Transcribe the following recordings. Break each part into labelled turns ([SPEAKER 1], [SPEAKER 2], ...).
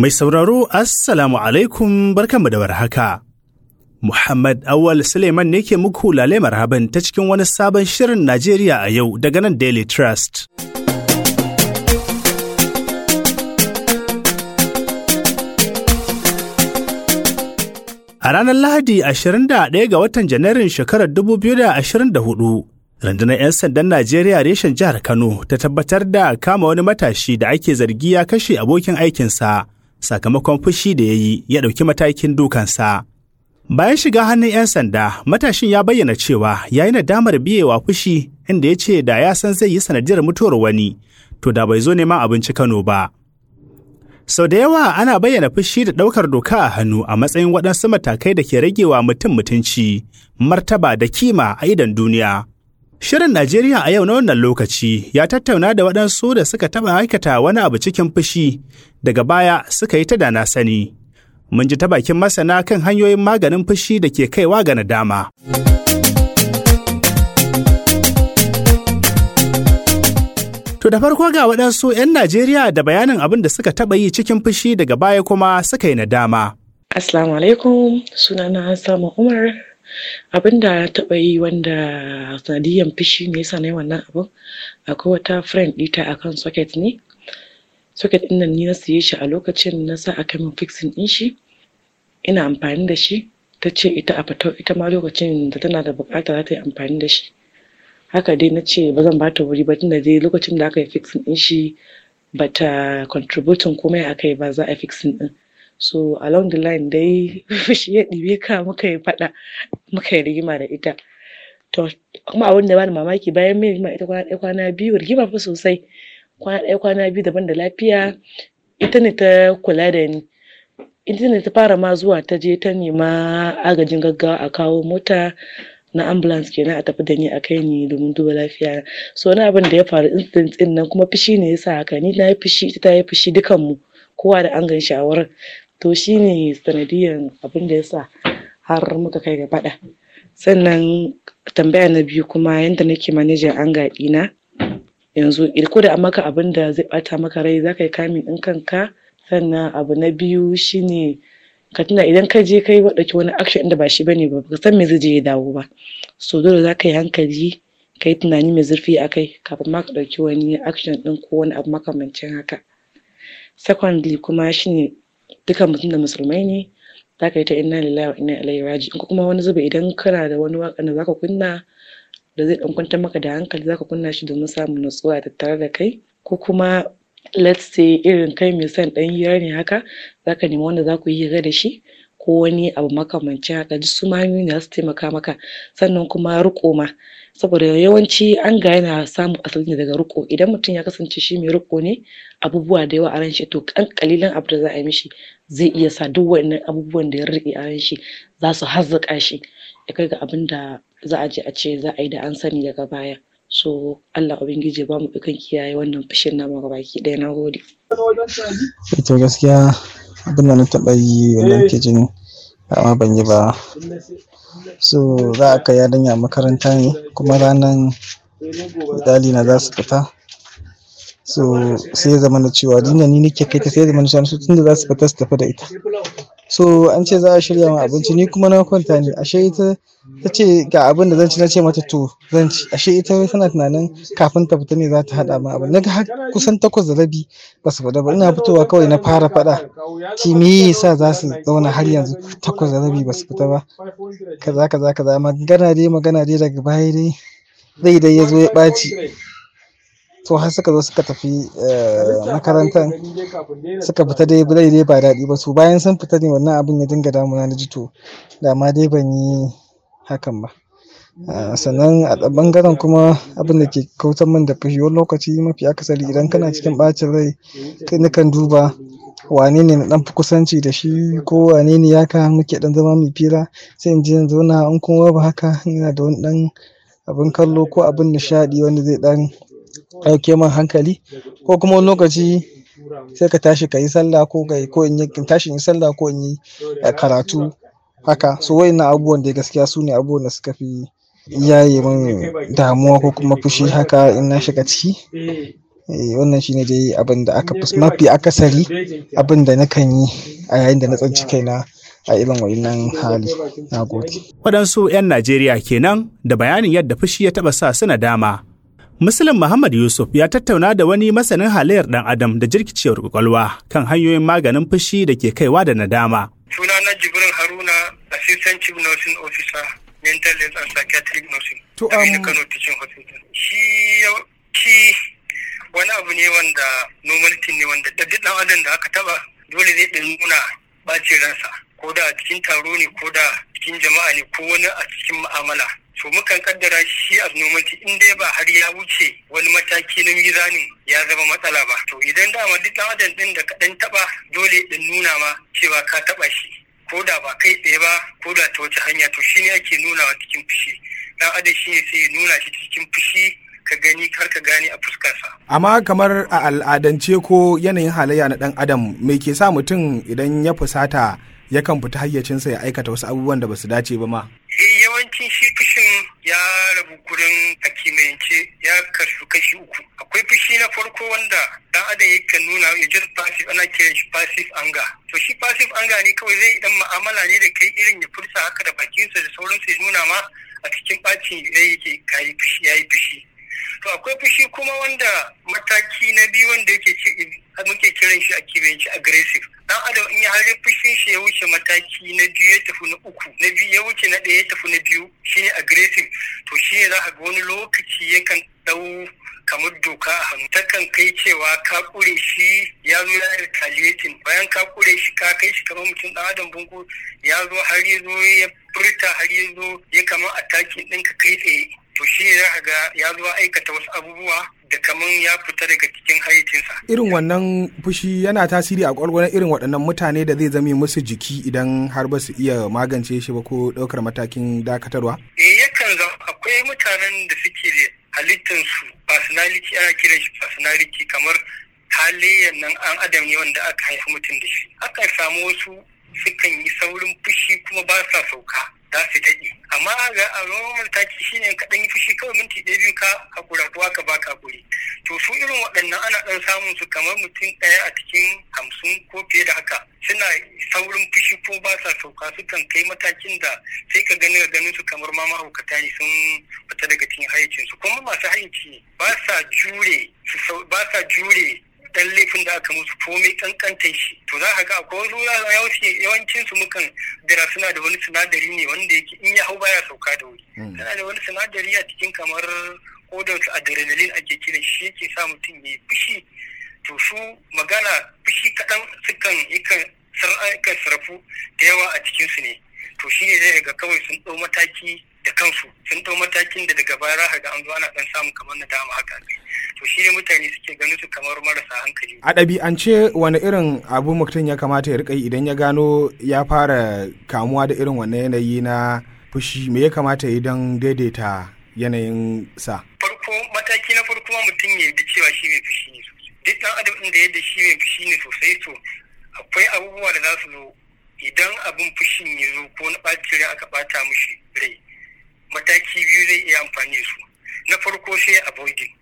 [SPEAKER 1] Mai sauraro Assalamu alaikum barkanmu da warhaka. Muhammad Awal Suleiman ne ke muku lale marhaban ta cikin wani sabon shirin Najeriya a yau daga nan Daily Trust. A ranar Lahadi 21 ga watan Janairun shekarar 2024, rundunar 'yan sandan Najeriya reshen jihar Kano ta tabbatar da kama wani matashi da ake zargi ya kashe abokin aikinsa sakamakon fushi da ya yi ya ɗauki matakin dukansa. Bayan shiga hannun 'yan sanda, matashin ya bayyana cewa ya yi nadamar biyewa fushi inda ya ce da ya san zai yi sanadiyar mutuwar wani, to da bai zo neman abinci Kano ba. Sau da yawa ana bayyana fushi da ɗaukar doka a hannu a matsayin waɗansu matakai da ke ragewa mutum mutunci, martaba da kima a idon duniya. Shirin Najeriya a yau na wannan lokaci ya tattauna da waɗansu da suka taɓa aikata wani abu cikin fushi, daga baya suka yi ta da na sani. Mun ji ta bakin masana kan hanyoyin maganin fushi da ke kaiwa ga nadama. To da farko ga waɗansu 'yan Najeriya da bayanin abin da suka taɓa yi cikin fushi daga baya kuma suka yi nadama.
[SPEAKER 2] Assalamu alaikum sunana Sama Umar abin da taɓa yi wanda sanadiyan fushi ne yasa na yi wannan abin akwai wata friend ɗita akan socket ne socket ɗin nan ni na siye shi a lokacin na sa aka min fixing ɗin shi ina amfani da shi ta ce ita a fata ita ma lokacin da tana da buƙata za ta yi amfani da shi haka dai na ce ba zan bata wuri ba tunda dai lokacin da aka yi fixing ɗin shi bata contributing komai a kai ba za a fixing ɗin so along the line dai fushi ya ɗibe ka muka yi faɗa muka yi rigima da ita to kuma abin da bani mamaki bayan mai rigima ita kwana ɗaya kwana biyu rigima fa sosai kwana ɗaya kwana biyu daban da lafiya ita ne ta kula da ni ita ne ta fara ma zuwa ta je ta nema agajin gaggawa a kawo mota na ambulance kenan a tafi da ni a kai ni domin duba lafiya so wani abin da ya faru incident din nan kuma fushi ne yasa haka ni na yi fushi ita ta yi fushi dukan mu kowa da an gan shi a wurin to shine sanadiyan abin da yasa har muka kai ga faɗa sannan tambaya na biyu kuma yadda nake manajan anga ɗina yanzu ko da an maka abin da zai ɓata maka rai za ka yi kamin ɗin kanka sannan abu na biyu shine ka tuna idan ka je kai ɗauki wani action da ba shi bane ba ka san me zai je ya dawo ba so dole za ka yi hankali ka yi tunani mai zurfi a kai kafin ma ka ɗauki wani action ɗin ko wani abu makamancin haka secondly kuma shine dukan mutum da musulmai ne za ka yi ta inna lillahi wa inna ilaihi raji'un ko kuma wani zuba idan kana da wani waƙa da zaka kunna da zai ɗan kwantar maka da hankali zaka kunna shi domin samun nutsuwa tattare da kai ko kuma let's say irin kai mai son ɗan hira ne haka zaka nemi wanda za ku yi hira da shi ko wani abu makamancin haka duk su ma hanyoyi ne za su taimaka maka sannan kuma riƙo ma saboda yawanci an ga yana samun asali ne daga riƙo idan mutum ya kasance shi mai riƙo ne abubuwa da yawa a ran shi to kan kalilan abu da za a yi mishi zai iya sa duk wannan abubuwan da ya riƙe a ran shi za su hazzaƙa shi ya kai ga abin da za a je a ce za a yi da an sani daga baya so Allah ubangiji ba mu dukan kiyaye wannan fushin namu ga baki ɗaya na gode.
[SPEAKER 3] ita gaskiya abin da na taɓa yi wannan ke jin amma ban yi ba so za a kai yarinya makaranta ne kuma ranar misali na za su fita so sai zama na cewa dinga ni nake kai ta sai zama na cewa su tunda za su fita su tafi da ita so an ce za a shirya ma abinci ni kuma na kwanta ne ashe ita ta ce ga abin da zan ci na ce mata to zan ci ashe ita tana tunanin kafin ta fita ne za ta haɗa ma abin naga har kusan takwas da rabi ba su fita ba ina fitowa kawai na fara faɗa ci me yasa za su zauna har yanzu takwas da rabi ba su fita ba kaza kaza kaza magana dai magana dai daga baya dai zai dai ya zo ya ɓaci to har suka zo suka tafi makarantar suka fita dai bai dai ba daɗi ba su bayan sun fita ne wannan abin ya dinga damuna na ji to da ma dai ban yi hakan ba sannan a bangaren kuma abin da ke kautar min da fushi wani lokaci mafi akasari idan kana cikin ɓacin rai kai nakan duba wane ne na ɗan fi kusanci da shi ko wane ne ya ka muke ɗan zama mai fira sai in je in zauna in kuma ba haka ina da wani ɗan abin kallo ko abin nishaɗi wanda zai ɗan ɗauke min hankali ko kuma wani lokaci sai ka tashi ka yi sallah ko ka ko in yi tashi in yi sallah ko in yi karatu haka so wayannan abubuwan da gaskiya su ne abubuwan da suka fi yaye min damuwa ko kuma fushi haka in na shiga ciki wannan shine dai abin da aka fi mafi akasari abin da nakan yi a yayin da na tsanci kaina a irin wannan hali na gode.
[SPEAKER 1] Waɗansu 'yan Najeriya kenan da bayanin yadda fushi ya taɓa sa su dama. Muslim Muhammad Yusuf ya tattauna da wani masanin halayyar ɗan Adam da jirkicewar kwakwalwa kan hanyoyin maganin fushi da ke kaiwa da nadama.
[SPEAKER 4] Sunana Jibrin Haruna, Assistant Chief Nursing Officer, Mental Health and Psychiatric Nursing.
[SPEAKER 3] To,
[SPEAKER 4] um, Kano Teaching Hospital. Shi shi wani abu ne wanda normality ne wanda da duk ɗan adam da aka taɓa dole zai ɗan nuna ɓacin ransa. ko da a cikin taro ne ko da cikin jama'a ne ko wani a cikin mu'amala so mukan kaddara shi abnormality in dai ba har ya wuce wani mataki na mizanin ya zama matsala ba to idan dama duk dan adam din da kaɗan taba dole din nuna ma cewa ka taba shi ko da ba kai tsaye ba ko da ta wace hanya to shine ake nunawa cikin fushi dan adam shine sai ya nuna shi cikin fushi ka gani har ka gane a fuskarsa.
[SPEAKER 5] Amma kamar a al'adance ko yanayin halayya na ɗan adam me ke sa mutum idan ya fusata yakan fita hayyacinsa ya aikata wasu abubuwan da basu dace ba ma.
[SPEAKER 4] yawancin shi fushin ya rabu gurin a kimiyyance ya kasu kashi uku akwai fushi na farko wanda dan adam yakan nuna ya jin passive ana kiran shi passive anger to shi passive anger ne kawai zai dan mu'amala ne da kai irin ya furta haka da bakinsa da sauransu ya nuna ma a cikin bacin rai yake kayi fushi yayi fushi to akwai fushi kuma wanda mataki na biyu wanda yake ce muke kiran shi a kimiyyance aggressive dan adam in ya hari fushin shi ya wuce mataki na biyu ya tafi na uku na biyu ya wuce na ɗaya ya tafi na biyu shine aggressive to shine za ka ga wani lokaci yakan ɗau kamar doka a hannu takan kai cewa ka kure shi ya zo ya retaliating bayan ka kure shi ka kai shi kamar mutum dan adam bungu ya zo har ya zo ya furta har ya zo ya kamar attacking ɗinka kai tsaye to shi ne za ga ya zo aikata wasu abubuwa da kaman ya fita daga cikin hayyacinsa.
[SPEAKER 5] Irin wannan fushi yana tasiri a ƙwargwaron irin waɗannan mutane da zai zame musu jiki idan har ba su iya magance shi ba ko ɗaukar matakin dakatarwa?
[SPEAKER 4] Eh yakan zama akwai mutanen da suke da halittansu personality ana kiran shi personality kamar halayyar nan an adam ne wanda aka haifi mutum da shi. Akan samu wasu sukan yi saurin fushi kuma ba sa sauka. za su daɗe amma ga a normal taki shine ka ɗan yi fushi kawai minti ɗaya biyu ka hakura ko ka baka hakuri to su irin waɗannan ana ɗan samun su kamar mutum ɗaya a cikin hamsin ko fiye da haka suna saurin fushi ko ba sa sauka sukan kai matakin da sai ka gani ganin su kamar ma mahaukata ne sun fita daga cikin hayyacin su kuma masu hayyaci ne ba sa jure ba sa jure dan laifin da aka musu komai kankantar shi to za ka ga akwai wasu yawancin su mukan dira suna da wani sinadari ne wanda yake in ya hau baya sauka da wuri suna da wani sinadari a cikin kamar kodar su adrenaline ake kiran shi yake sa mutum ya fushi to su magana fushi kaɗan sukan yakan sarrafu da yawa a cikin su ne to shi ne zai ga kawai sun ɗau mataki da kansu sun ɗau matakin da daga baya za ga an zo ana ɗan samu kamar na dama haka to shi ne mutane suke ganin su kamar marasa hankali.
[SPEAKER 5] A ɗabi'ance wani irin abu mutum ya kamata ya riƙa idan ya gano ya fara kamuwa da irin wannan yanayi na fushi me ya kamata ya yi don daidaita yanayin sa?
[SPEAKER 4] Farko mataki na farko mutum ya yi cewa shi mai fushi ne sosai. Duk ɗan adam ɗin da yadda shi mai fushi ne sosai to akwai abubuwa da za su zo idan abin fushin ya zo ko na ɓacin rai aka ɓata mushi rai mataki biyu zai iya amfani su na farko sai avoiding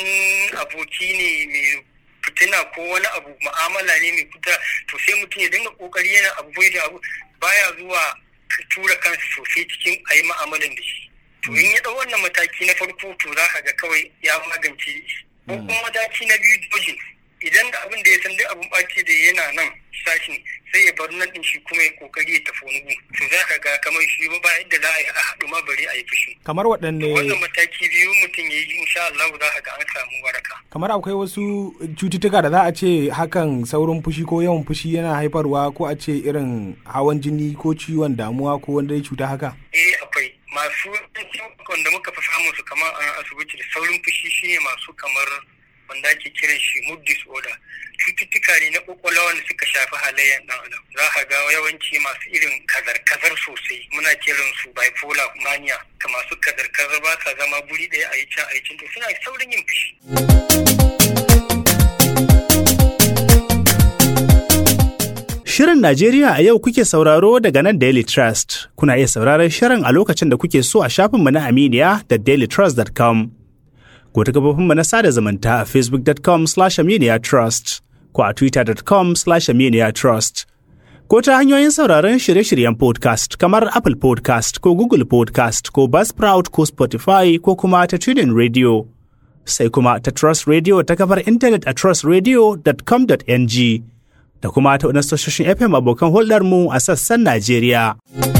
[SPEAKER 4] in aboki ne mai fitina ko wani abu ma'amala ne mai fita to sai mutum ya dinga kokari yana avoiding abu baya zuwa tura kansa sosai cikin a yi ma'amalan da shi to in ya ɗau wannan mataki na farko to za ka ga kawai ya magance shi ko kuma mataki na biyu dojin idan da abin da ya san duk abin ɓaci da yana nan sashin sai ya bar nan din shi kuma ya kokari ya tafi wani gun to za ka ga kamar shi ba yadda za a yi a haɗu ma bari a yi fushi.
[SPEAKER 5] kamar waɗanne
[SPEAKER 4] wannan mataki biyu mutum ya yi insha Allah za ka ga an samu waraka.
[SPEAKER 5] kamar akwai wasu cututtuka da za a ce hakan saurin fushi ko yawan fushi yana haifarwa ko a ce irin hawan jini ko ciwon damuwa ko wanda ya cuta haka.
[SPEAKER 4] eh akwai masu wanda muka fi samun su kamar a asibiti da saurin fushi shine masu kamar wanda ake kiran shi mood disorder cututtuka ne na kwakwalwa wanda suka shafi halayyar dan adam za ka ga yawanci masu irin kazar-kazar sosai muna kiran su bipolar mania ka masu kazar-kazar ba sa zama guri ɗaya a yi can a yi can to suna saurin yin fushi.
[SPEAKER 1] Shirin Najeriya a yau kuke sauraro daga nan Daily Trust. Kuna iya sauraron shirin a lokacin da kuke so a shafinmu na Aminiya da dailytrust.com. ko ta gabafinmu na sada zumunta a facebook.com slash trust ko a twitter.com slash trust ko ta hanyoyin sauraron shirye-shiryen podcast kamar Apple podcast ko Google podcast ko Buzzsprout ko Spotify ko kuma ta TuneIn Radio. Sai kuma ta Trust Radio ta kafar intanet a trustradio.com.ng da kuma ta wadansu tashoshin FM abokan hulɗarmu a sassan Najeriya.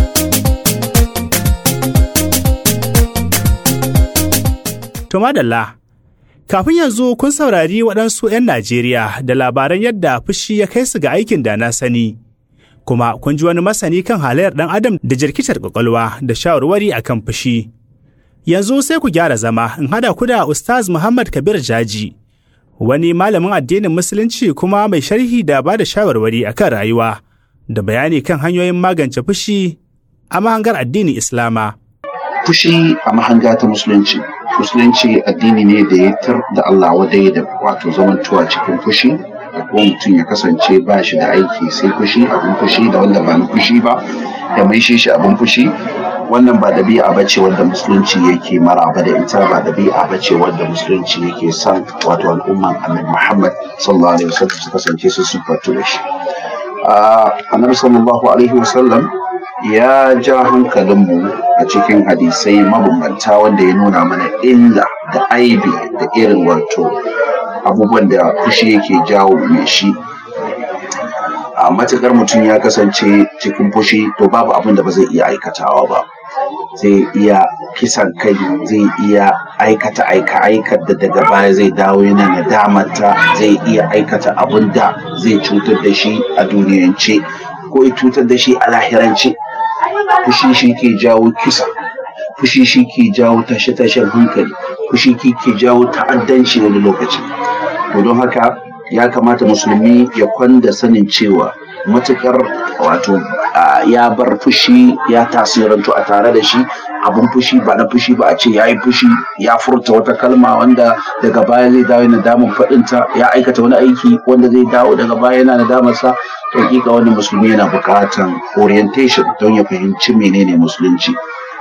[SPEAKER 1] To madalla, kafin yanzu kun saurari waɗansu 'yan Najeriya da labaran yadda fushi ya kai su ga aikin da na sani. Kuma kun ji wani masani kan halayyar ɗan adam da jirkitar ƙwaƙwalwa da shawarwari a kan fushi. Yanzu sai ku gyara zama in hada ku da Ustaz Muhammad Kabir Jaji, wani malamin addinin Musulunci kuma mai sharhi da ba da shawarwari a kan rayuwa, da bayani kan hanyoyin magance fushi a mahangar addinin Islama.
[SPEAKER 6] Fushi a mahanga ta Musulunci. musulunci addini ne da ya tar da Allah wadai da wato zamantuwa cikin fushi da kuma mutum ya kasance ba shi da aiki sai fushi abin fushi da wanda ba na fushi ba da mai shi shi abin fushi wannan ba ɗabi'a ba ce wanda musulunci yake maraba da ita ba ɗabi'a ba ce wanda musulunci yake son wato al'umman annabi Muhammad sallallahu alaihi wasallam su kasance su sifatu da shi annabi sallallahu alaihi wasallam ya ja hankalinmu a cikin hadisai mabambanta wanda ya nuna mana illa da aibi da irin wato abubuwan da fushi yake jawo mai shi a matukar mutum ya kasance cikin fushi to babu abin da ba zai iya aikatawa ba zai iya kisan kai zai iya aikata aika aikar da daga baya zai dawo yana nadamanta zai iya aikata abin da zai cutar da shi a duniyance ko ya cutar da shi a lahirance fushi shi ke jawo kisa fushi shi ke jawo tashe-tashen hankali fushi ke jawo ta'addanci wani lokaci to don haka ya kamata musulmi ya kwanda sanin cewa matukar wato ya bar fushi ya tasirantu a tare da shi abun fushi ba na fushi ba a ce ya yi fushi ya furta wata kalma wanda daga baya zai dawo yana damun faɗinta ya aikata wani aiki wanda zai dawo daga baya yana nadamarsa to hakika wani musulmi yana buƙatan orientation don ya fahimci menene musulunci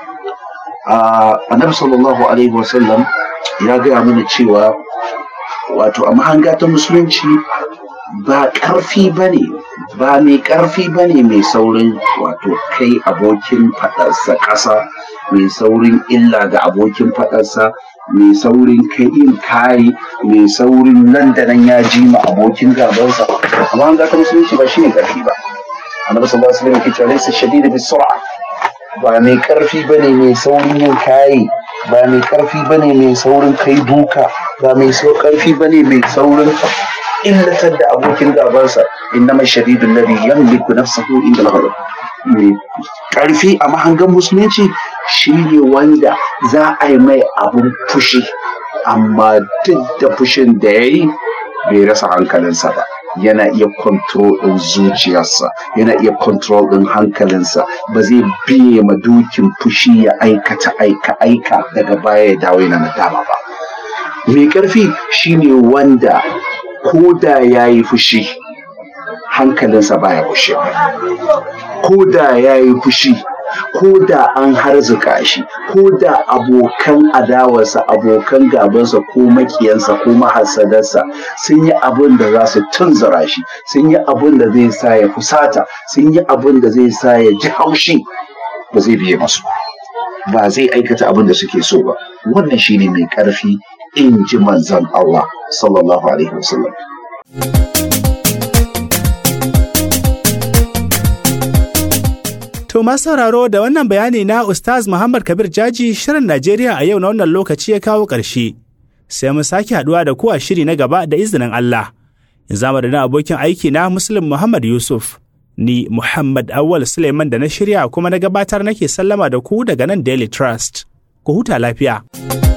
[SPEAKER 6] annabi sallallahu alaihi wasallam ya gaya mana cewa wato a mahanga ta musulunci ba ƙarfi ba ne ba mai ƙarfi ba ne mai saurin wato kai abokin faɗarsa ƙasa mai saurin illa ga abokin faɗarsa mai saurin kai in kayi mai saurin nan da nan ya ji ma abokin gabansa amma an ta musulunci ba shi ne ƙarfi ba annabi sallallahu alaihi wasallam yake cewa laysa shadida bis sur'a ba mai ƙarfi bane mai saurin yin kayi ba mai ƙarfi bane mai saurin kai duka ba mai ƙarfi bane mai saurin illatar da abokin gabansa innama shadidul ladhi yamliku nafsahu inda al mai ƙarfi a mahangan musulunci shine wanda za a yi mai abun fushi amma duk da fushin da ya yi bai rasa hankalinsa ba yana iya control ɗin zuciyarsa yana iya control ɗin hankalinsa ba zai biye ma dukin fushi ya aikata aika aika daga baya ya dawo yana nadama ba mai ƙarfi shine wanda ko da ya yi fushi hankalinsa baya gushewa ko da ya yi fushi ko da an harzuka shi ko da abokan adawarsa abokan gabansa ko makiyansa ko mahasadarsa sun yi abin da za su tunzura shi sun yi abin da zai sa ya fusata sun yi abin da zai sa ya ji haushi ba zai biye masu ba zai aikata abin da suke so ba wannan shine mai ƙarfi in ji manzon Allah sallallahu alaihi wasallam
[SPEAKER 1] To masu sauraro da wannan bayani na Ustaz Muhammad Kabir Jaji shirin Najeriya a yau na wannan lokaci ya kawo ƙarshe. Sai mu sake haɗuwa da ku a shiri na gaba da izinin Allah. In zama da abokin aiki na Muslim Muhammad Yusuf. Ni Muhammad Awal Suleiman da na shirya kuma na gabatar nake sallama da ku daga nan Daily Trust. Ku huta lafiya.